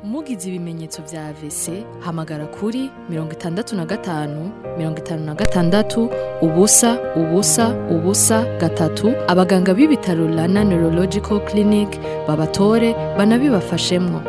mugize ibimenyetso vya AVC hamagara kuri mirongo itandatu na gatanu mirongo itanu na gatandatu ubusa ubusa ubusa gatatu abaganga b'ibitaro Rana Neurological Clinic babatore banabibafashemwo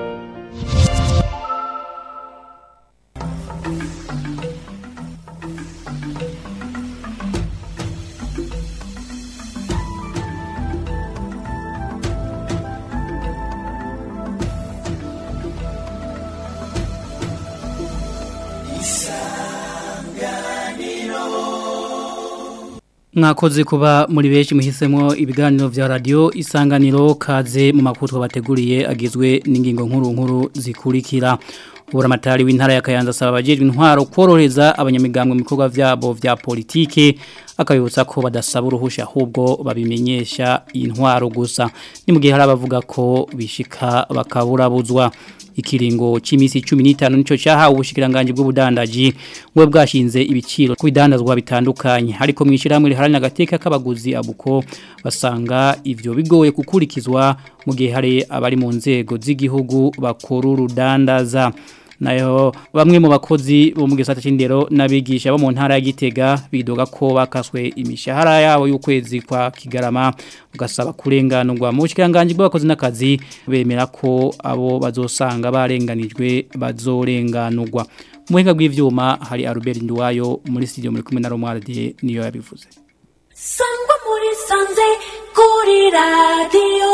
mwakoze kuba muri benshi muhisemo ibiganiro vya radio isanganiro kaze mu makuru twabateguriye agizwe n'ingingo nkuru nkuru zikurikira Buramatari w'intara ya Kayanza asaba abajejwe intwaro kworohereza abanyamigambwe mu bikorwa vyabo vya politike akabibutsa ko badasaba uruhusha ahubwo babimenyesha intwaro gusa ni mu gihe hari abavuga ko bishika bakaburabuzwa ikiringo c'imisi 15 nico cyahawe ubushikiranganje bw'ubudandaji we bwashinze ibiciro ku bidandazwa bitandukanye ariko mwishiramwe riharanya agateka k'abaguzi abuko basanga ivyo bigoye kukurikizwa mu gihe hari abari mu nzego z'igihugu bakora urudandaza nayo bamwe mu bakozi bo mu gisata c'indero nabigisha bo mu ntara ya Gitega bidoga ko bakaswe imishahara yabo y'ukwezi kwa Kigarama ugasaba kurenganurwa mu bushikiranganje bw'abakozi n'akazi bemera ko abo bazosanga barenganijwe bazorenganurwa muhinga bw'ivyuma hari Albert Nduwayo muri studio muri kumwe na Romualde niyo yabivuze Sangwa muri sanze kuri radio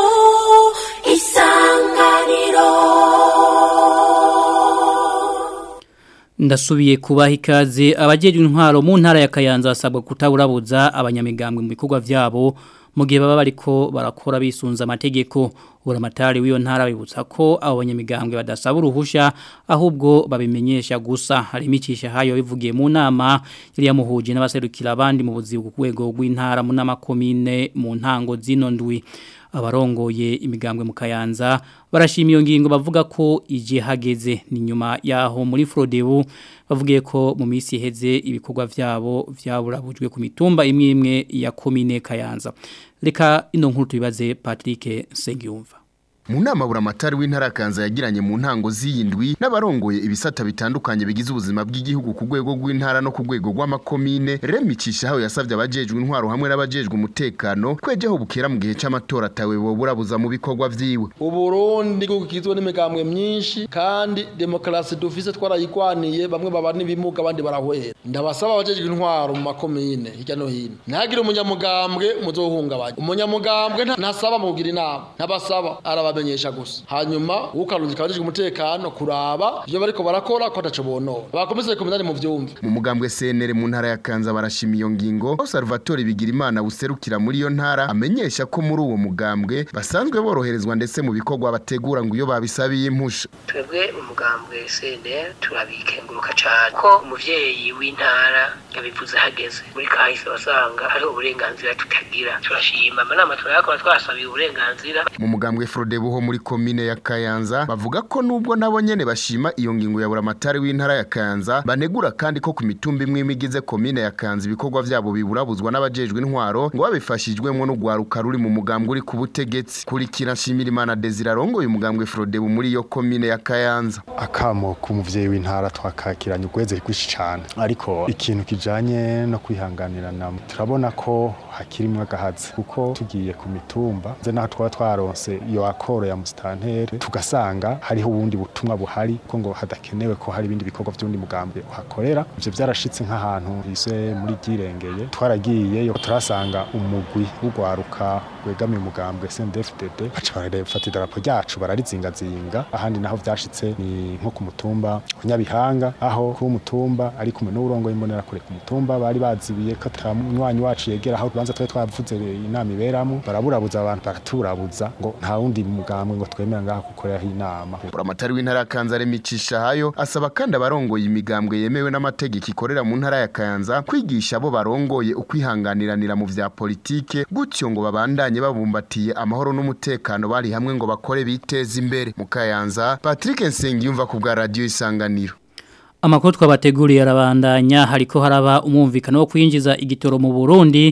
isanganiro Ndasubiye kubaha ikaze abajejwe intwaro mu ntara ya Kayanza basabwa kutaburabuza abanyamigambwe mu bikorwa vyabo mu gihe baba bariko barakora bisunza amategeko uramatari w'iyo ntara bibutsa ko abo banyamigambwe badasaba uruhusha ahubwo babimenyesha gusa hari imicisha hayo bivugiye mu nama yari yamuhuje n'abaserukira abandi mu buzi ku rwego rw'intara mu nama komine mu ntango zino ndwi abarongoye imigambwe mu Kayanza barashima iyo ngingo bavuga ko ije hageze ni nyuma yaho muri Frodebu bavugiye ko mu minsi iheze ibikorwa vyabo vyaburabujwe ku mitumba imwe imwe ya komine Kayanza reka ino nkuru tubibaze Patrick Sengiyumva mu nama buramatari w'intara kanza yagiranye mu ntango z'iyindwi n'abarongoye ibisata bitandukanye bigize ubuzima bw'igihugu ku rwego rw'intara no ku rwego rw'amakomine remicisha aho yasabye abajejwe intwaro hamwe n'abajejwe umutekano kwejeho bukera mu gihe c'amatora atawe boburabuza mu bikorwa vyiwe uburundi gukizwe n'imigambwe myinshi kandi demokarasi dufise twarayigwaniye bamwe baba n'ibimuga abandi barahwera ndabasaba abajejwe intwaro mu makomine hirya no hino ntihagire umunyamugambwe muzohungabanya umunyamugambwe ntasaba mu kugira inama ntabasaba araba bamenyesha gusa hanyuma ukarunzi kabajijwe umutekano kuraba ivyo bariko barakora ko ataco bonora bakomeze kumenani mu vyumve mu mugambwe CNR mu ntara ya Kanza barashima iyo ngingo aho Salvatore Bigirimana buserukira muri iyo ntara amenyesha ko muri uwo mugambwe basanzwe boroherezwa ndetse mu bikorwa bategura ngo iyo babisabiye impusha twebwe umugambwe CNR turabikenguruka cyane ko umuvyeyi w'intara yabivuze hageze muri kahise basanga hariho uburenganzira tutagira turashima amanama turayakora twasabiye uburenganzira mu mugambwe Frode buho muri komine ya Kayanza bavuga ko nubwo nabo nyene bashima iyo ngingo ya buramatari w'intara ya Kayanza banegura kandi ko ku mitumba imwe imigize komine ya Kayanza ibikorwa vyabo biburabuzwa n'abajejwe intwaro ngo babifashijwemo n'ugwaruka ruri mu mugambwe uri ku butegetsi kurikira nshimira Imana Desire arongoye umugambwe Frode muri iyo komine ya Kayanza akamo k'umuvyeyi w'intara twakakiranye ugweze rwishi cyane ariko ikintu kijanye no kwihanganirana turabona ko hakirimwe agahazi kuko tugiye ku mitumba ze naho twaba twaronse iyo akoro ya mustantere tugasanga hariho ubundi butumwa buhari ko ngo hadakenewe ko hari ibindi bikorwa by'undi mugambwe uhakorera ivyo byarashitse nk'ahantu ise muri girengeye twaragiyeyo turasanga umugwi w'ugwaruka wegamiye umugambwe CNDD-FDD baca barafata idarapo ryacu bararizingazinga ahandi naho vyashitse ni nko ku mutumba wa Nyabihanga aho ku mutumba ari kumwe n'urongo imbonera kure ku mutumba bari bazibiye ko atamwanyi wacu yegera aho tubanza twe twavuze inama iberamo baraburabuza abantu baraturabuza ngo nta wundi mugambwe ngo twemera ngaha gukoreraho inama buramatari w'intara ya Kanza remicisha hayo asaba kandi abarongoye imigambwe yemewe n'amategeko ikorera mu ntara ya Kayanza kwigisha abo barongoye ukwihanganiranira mu vya politike gutyo ngo babandanye babumbatiye amahoro n'umutekano bari hamwe ngo bakore biteze imbere mu Kayanza Patrick Nsengiyumva ku bwa radio isanganiro Amakuru twabateguriye arabandanya hariko haraba umumvikano wo kwinjiza igitoro mu Burundi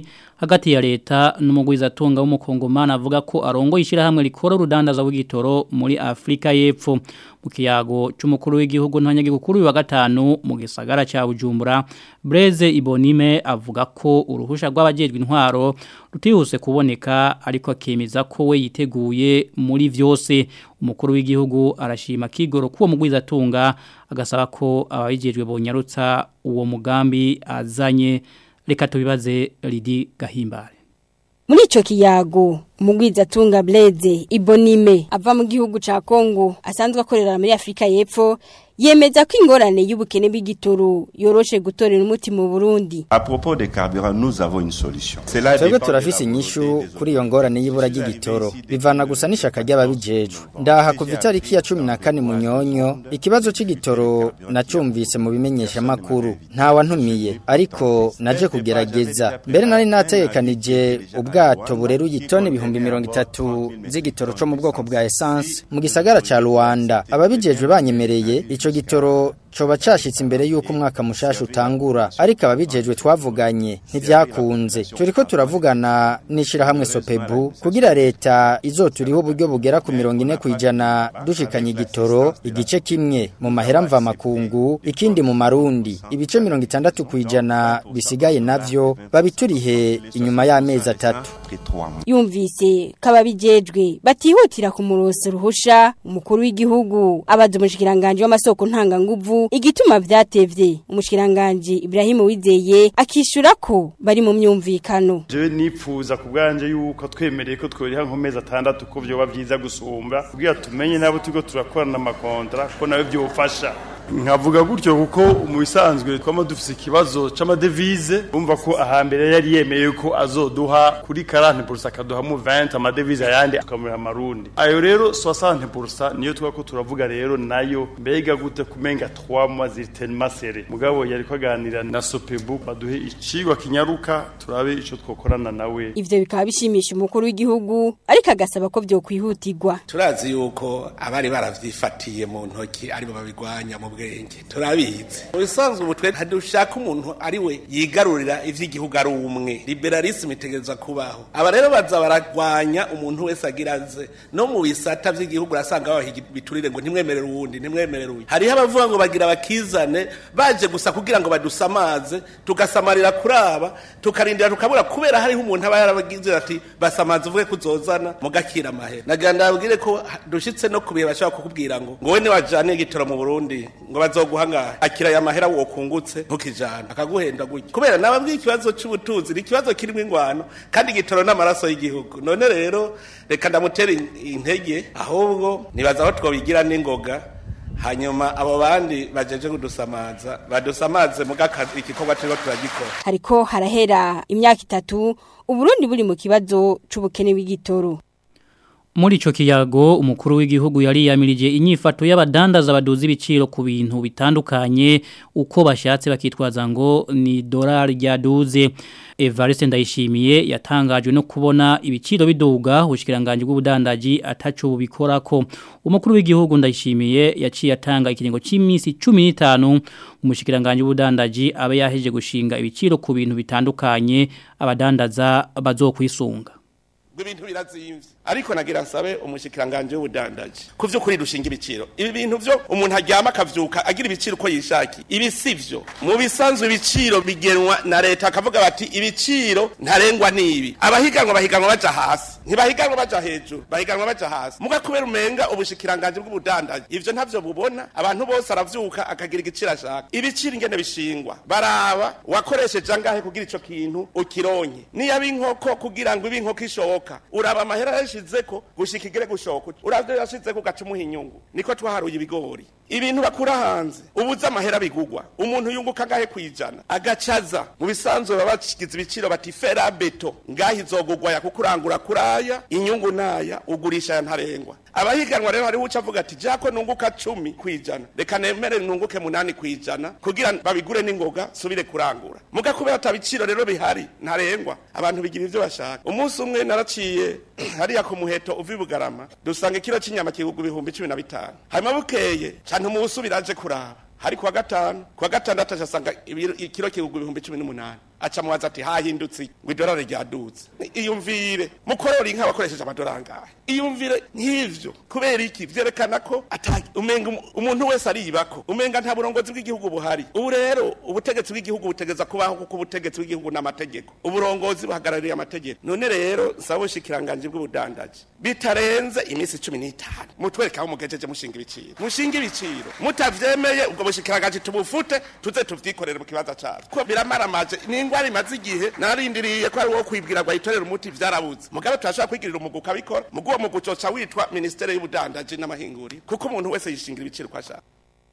hagati ya leta n'umugwizatunga w'umukongomani avuga ko arongo ishyirahamwe rikora urudandaza w'igitoro muri Afrika y'Epfo mu kiyago cy'umukuru w'igihugu ntanyagikuru wa gatanu mu gisagara cya Bujumbura Blaise Ibonime avuga ko uruhusha rw'abajejwe intwaro rutihuse kuboneka ariko akemeza ko we yiteguye muri vyose umukuru w'igihugu arashima kigoro kuwo mugwizatunga agasaba ko ababijejwe bonyarutsa uwo mugambi azanye reka tubibaze Lidi Gahimbare Muri ico kiyago umugwizatunga Blaise Ibonime ava mu gihugu ca Kongo asanzwe akorera muri Afrika y'Epfo yemeza ko ingorane y'ubukene bw'igitoro yoroshe gutorera umuti mu Burundi. À propos des carburants, nous avons une solution. Twebwe turafise inyishu kuri iyo ngorane y'ibura ry'igitoro bivana gusa n'ishaka ry'ababijejwe. Ndaha kuva itariki ya 14 munyonyo ikibazo c'igitoro nacumvise mu bimenyesha makuru nta wantumiye ariko naje kugerageza. Mbere nari nategekanije ubwato bureruye itoni ibihumbi mirongo itatu z'igitoro co mu bwoko bwa essence mu gisagara ca Rwanda. Ababijejwe banyemereye ico gitoro coba cashitse imbere yuko umwaka mushasha utangura ariko ababijejwe twavuganye ntivyakunze turiko turavugana nishira hamwe Sopebu kugira leta izoturiho uburyo bugera ku 40 kwijana dushikanye igitoro igice kimwe mu mahera mva makungu ikindi mu marundi ibice 60 kwijana bisigaye navyo babiturihe inyuma y'amezi atatu Yumvise kababijejwe batihutira kumurosa ruhusha umukuru w'igihugu abaza umushikiranganje w'amasoko ntanga nguvu igituma vyatevye umushikiranganje Ibrahim Wizeye akishura ko bari mu myumvikano je nipfuza kubwanje yuko twemereye ko tworiha nkomeza atandatu ko vyoba vyiza gusumba kugira tumenye nabo tugo turakorana amakontra ko nawe vyofasha nkavuga gutyo kuko mu bisanzwe twama dufise ikibazo c'amadevize umva ko ahambere yari yemeye ko azoduha kuri 40% akaduha mu 20 amadevize ayandi akamura amarundi ayo rero 60% niyo twako turavuga rero nayo mbega gute kumenga 3 mois ziritenma sere mugabo yari kwaganira na Sopebu baduhe icigwa kinyaruka turabe ico twokorana nawe ivyo bikaba bishimisha umukuru w'igihugu ariko agasaba ko vyokwihutirwa turazi yuko abari baravyifatiye mu ntoki aribo babigwanya mu bwenge turabizi mu bisanzwe ubu twe ntidushaka umuntu ari we yigarurira ivy'igihugu ari umwe liberalisme itegereza kubaho aba rero baza baragwanya umuntu wese agira aze no mu bisata vy'igihugu urasanga babahiga biturire ngo ntimwemerere uwundi ntimwemerere uyu hariho abavuga ngo bagira bakizane baje gusa kugira ngo badusamaze tugasamarira kuraba tukarindira tukabura kubera hariho umuntu aba yarabagize ati basamaze uvuge kuzozana mugakira amahera nagira ndabwire ko dushitse no kubihe bashobora kukubwira ngo ngo we niwajane igitoro mu Burundi ngo bazoguha ngahe akira ya mahera wo kungutse ntukijana akaguhenda gutya kubera nababwiye ikibazo c'ubutunzi ni ikibazo kirimo ingwano kandi igitoro n'amaraso y'igihugu none rero reka ndamutera intege ahubwo nibaza aho twobigira n'ingoga hanyuma abo bandi bajeje kudusamaza badusamaze muga igikorwa turiko turagikora hariko harahera imyaka itatu uburundi buri mu kibazo c'ubukene bw'igitoro Muri ico kiyago umukuru w'igihugu yari yamirije inyifato y'abadandaza baduza ibiciro ku bintu bitandukanye uko bashatse bakitwaza ngo ni dolari ryaduze Evariste ndayishimiye yatangajwe no kubona ibiciro biduga ubushikiranganje bw'ubudandaji ataco bubikorako umukuru w'igihugu ndayishimiye yaciye atanga ikiringo cy'iminsi 15 umushikiranganje w'ubudandaji abe yaheje gushinga ibiciro ku bintu bitandukanye abadandaza bazokwisunga ibintu birazimvye ariko nagira nsabe umushikiranganje w'ubudandaji ku vy'ukuri dushinga ibiciro ibi bintu vyo umuntu aryama akavyuka agira ibiciro uko yishaki ibi sivyo mu bisanzwe ibiciro bigenwa na leta akavuga bati ibiciro ntarengwa n'ibi abahiganwa bahiganwa baja hasi ntibahiganwa baja hejuru bahiganwa baja hasi muga kubera umenga ubushikiranganje bw'ubudandaji ivyo ntavyo bubona abantu bose aravyuka akagira igiciro ashaka ibiciro ingene bishingwa baraba wakoresheje angahe kugira ico kintu ukironke niyaba inkoko kugira ngo ibe inkoko ishoboka uraba amahera yashizeko gushika igere gushoka uravyo yashizeko ugaca umuha inyungu niko twaharuye ibigori ibintu bakura hanze ubuze amahera bigugwa umuntu yunguka ngahe kwijana agacaza mu bisanzwe baba bashikiza ibiciro bati fera beto ngaho izogugwa ya kukurangura kuraya inyungu naya ugurisha ya ntarengwa abahiganwa rero hariho uca avuga ati jako nunguka cumi kwijana reka nemere nunguke munani kwijana kugira babigure n'ingoga subire kurangura muga kubera ata biciro rero bihari ntarengwa abantu bigira ivyo bashaka umunsi umwe naraciye hariya ku muheto uva ibugarama dusanga ikiro c'inyama kigugu ibihumbi cumi na bitanu hanyuma bukeye canke umusubira aje kuraba hari kuwa gatanu kuwa gatandatu asanga ikiro kigugu ibihumbi cumi n'umunani aca mubaza ati hahindutse ngo idolari ryaduze iyumvire mukorora inka bakoresheje amadolari angahe iyumvire nk'ivyo kubera iki vyerekana ko ata umenga umu- umuntu wese aribako umenga nta burongozi bw'igihugu buhari ubu rero ubutegetsi bw'igihugu butegeza kubaho kuko ubutegetsi bw'igihugu n'amategeko uburongozi buhagarariye amategeko none rero nsaba ubushikiranganje bw'ubudandaji bitarenze iminsi cumi n'itanu mutwereke aho mugejeje mushinga ibiciro mushinga ibiciro mutavyemeye ubwo bushikiranganje tubufute tuze tuvyikorere mu kibanza cavyo ko biramaramaje ni ingwara imaze igihe narindiriye ko ari wo kwibwira ngo ayitorere umuti vyarabuze mugabe turashobora kwigirira umugu ukabikora mugu uwo mugu ucoca witwa ministere y'ubudandaji n'amahinguriro kuko umuntu wese yishingira ibiciro uko ashaka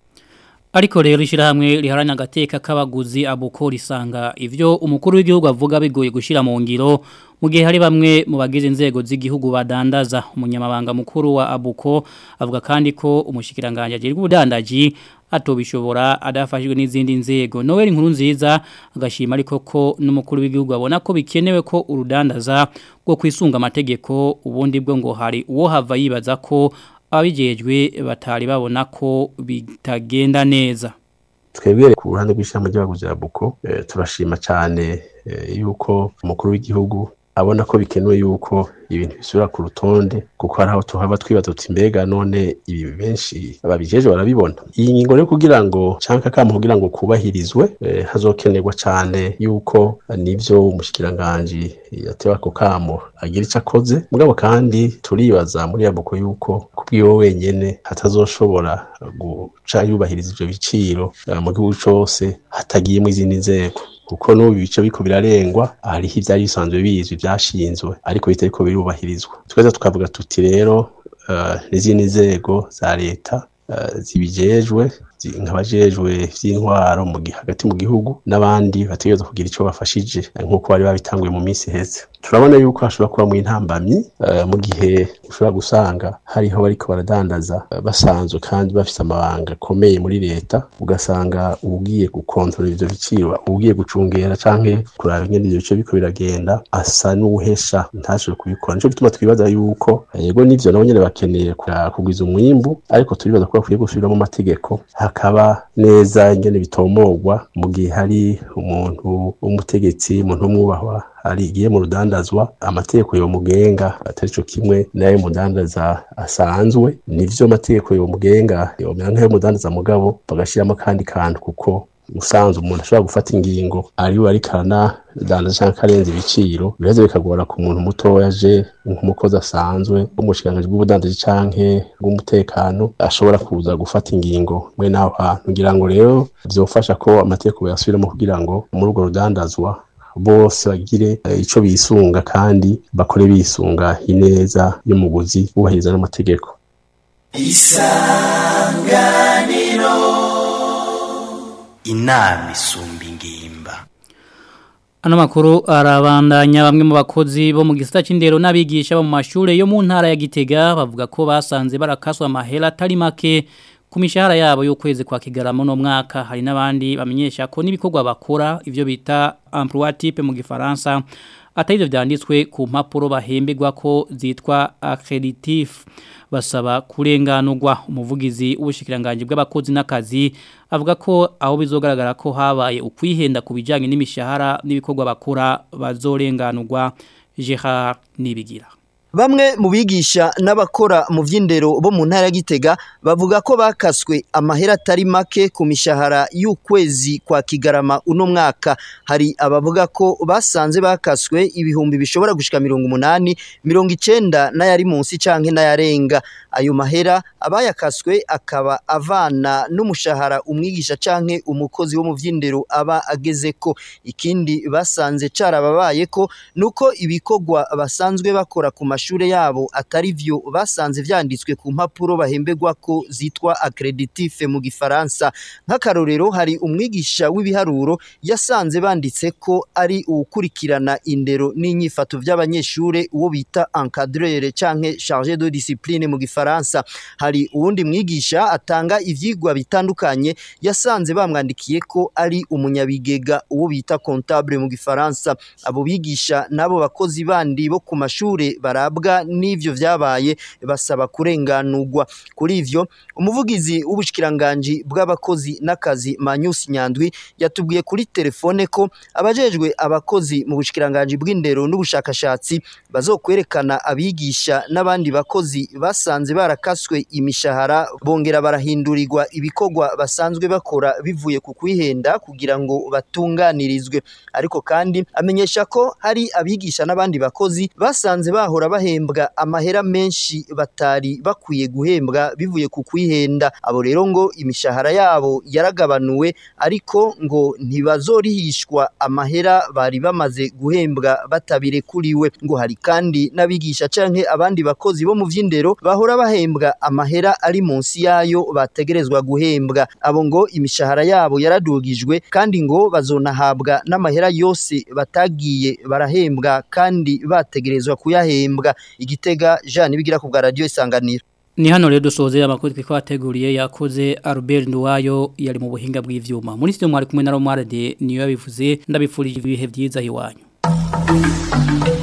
Ariko rero ishirahamwe riharanya agateka k'abaguzi abuko risanga ivyo umukuru w'igihugu avuga bigoye gushira mu ngiro mu gihe hari bamwe mu bagize inzego z'igihugu badandaza umunyamabanga mukuru wa abuko avuga kandi ko umushikiranganje agiye ubudandaji atobishobora adafashijwe n'izindi nzego Noel inkuru nziza agashima ariko ko n'umukuru w'igihugu abona ko bikenewe ko urudandaza rwo kwisunga amategeko ubundi bwo ngo hari uwo hava yibaza ko abijejwe batari babona ko bitagenda neza twebwe ku ruhande rw'ishyamba ry'abaguzi ya buko eh, turashima cyane eh, yuko umukuru w'igihugu abona ko bikenewe yuko ibintu bisubira ku rutonde kuko hari aho tuhava twibaza tuti mbega none ibi benshi babijeje barabibona iyi ngingo rero kugira ngo canke akamo kugira ngo kubahirizwe eh, hazokenerwa cyane yuko eh, nivyo umushikiranganje yatewe ako kamo agira ico akoze mugabo kandi turibaza muri yabuko yuko kubwiwe wenyene hatazoshobora guca yubahiriza ivyo biciro eh, mu gihugu cose hatagiyemo izindi nzego kuko n'ubu ibice biko birarengwa hariho ivyari bisanzwe bizwi vyashinzwe ariko bitariko birubahirizwa tweza tukavuga tuti rero eh, n'izindi nzego za leta eh, zibijejwe zi- nk'abajejwe vy'intwaro mu gi- hagati mu gihugu n'abandi bategerezwa kugira ico bafashije eh, nk'uko bari babitanguye mu minsi iheze turabona yuko hashobora kuba mu intambamyi eh, mu gihe ushobora gusanga hariho bariko baradandaza eh, basanzwe kandi bafise amabanga akomeye muri leta ugasanga ugiye gukontorora ivyo biciro ugiye gucungera canke kuraba ingene ivyo bice biko biragenda asa n'uwuhesha ntashobore kubikora nico gituma twibaza yuko eh, yego nivyo nabo nyene bakeneye kura- kugwiza umwimbu ariko turibaza ko bakwiye gusubira mu mategeko hakaba neza ingene bitomogwa mu gihe hari umuntu w'umutegetsi umuntu w'umwubahwa hari igiye mu rudandazwa amategeko yomugenga atari co kimwe n'ayo mudandaza asanzwe nivyo amategeko yomugenga yomera nk'ayo mudandaza mugabo bagashiramo akandi kantu kuko usanzwe umuntu ashobora gufata ingingo ariwe ariko aranadandaza canke arenza ibiciro biheze bikagora ku muntu mutoya aje nk'umukozi asanzwe w'umushikiranganji bw'ubudandaji canke bw'umutekano ashobora kuza gufata ingingo mwe n'aho hantu ngira ngo rero vyofasha ko amategeko yasubiramo kugira ngo muri urwo rudandazwa bose bagire eh, ico bisunga kandi bakore bisunga ineza y'umuguzi bubahiriza n'amategeko isanganiro inama isumba ingimba Ano makuru arabandanya bamwe mu bakozi bo mu gisata c'indero n'abigisha bo mu mashure yo mu ntara ya Gitega bavuga ko basanze barakaswa amahera atari make ku mishahara yabo y'ukwezi kwa Kigarama no mwaka hari n'abandi bamenyesha ko n'ibikorwa bakora ivyo bita emploi type mu gifaransa atari ivyo vyanditswe ku mpapuro bahembegwa ko zitwa accreditif basaba kurenganurwa umuvugizi w'ubushikiranganje bw'abakozi n'akazi avuga ko aho bizogaragara ko habaye ukwihenda ku bijyanye n'imishahara n'ibikorwa bakora bazorenganurwa Gerard Nibigira Bamwe mu bigisha n'abakora mu vy'indero bo mu ntara ya Gitega bavuga ko bakaswe amahera atari make ku mishahara y'ukwezi kwa Kigarama uno mwaka hari abavuga ko basanze bakaswe ibihumbi bishobora gushika mirongo umunani mirongo icenda n'ayari munsi canke n'ayarenga ayo mahera abayakaswe akaba avana n'umushahara umwigisha canke umukozi wo mu vy'indero aba agezeko ikindi basanze carababaye ko nuko ibikorwa basanzwe bakora ku mashure yabo atari vyo basanze vyanditswe ku mpapuro bahembegwa ko zitwa accreditif mu gifaransa nk'akarorero hari umwigisha w'ibiharuro yasanze banditse ko ari uwukurikirana indero n'inyifato vy'abanyeshure uwo bita encadreur canke chargé de discipline mu gifaransa hari uwundi mwigisha atanga ivyigwa bitandukanye yasanze bamwandikiye ko ari umunyabigega uwo bita comptable mu gifaransa abo bigisha nabo bakozi bandi bo ku mashure baraba bahabwa n'ivyo vyabaye basaba kurenganurwa kuri ivyo umuvugizi w'ubushikiranganje bw'abakozi n'akazi Manyusi Nyandwi yatubwiye kuri telefone ko abajejwe abakozi mu bushikiranganje bw'indero n'ubushakashatsi bazokwerekana abigisha n'abandi bakozi basanze barakaswe imishahara bongera barahindurirwa ibikorwa basanzwe bakora bivuye ku kwihenda kugira ngo batunganirizwe ariko kandi amenyesha ko hari abigisha n'abandi bakozi basanze bahora bahembwa amahera menshi batari bakwiye guhembwa bivuye ku kwihenda abo rero ngo imishahara yabo yaragabanuwe ariko ngo ntibazorihishwa amahera bari bamaze guhembwa batabirekuriwe ngo hari kandi n'abigisha canke abandi bakozi bo mu vy'indero bahora bahembwa amahera ari munsi yayo bategerezwa guhembwa abo ngo imishahara yabo yaradugijwe kandi ngo bazonahabwa n'amahera yose batagiye barahembwa kandi bategerezwa kuyahembwa igitega Jean bigira ku bwa radio isanganiro Ni hano rero dusoze amakuru twiko ateguriye yakoze Albert Nduwayo yari mu buhinga bw'ivyuma. Muri studio mwari kumwe na Romuald niyo yabivuze ndabifurije ibihe byiza hiwanyu.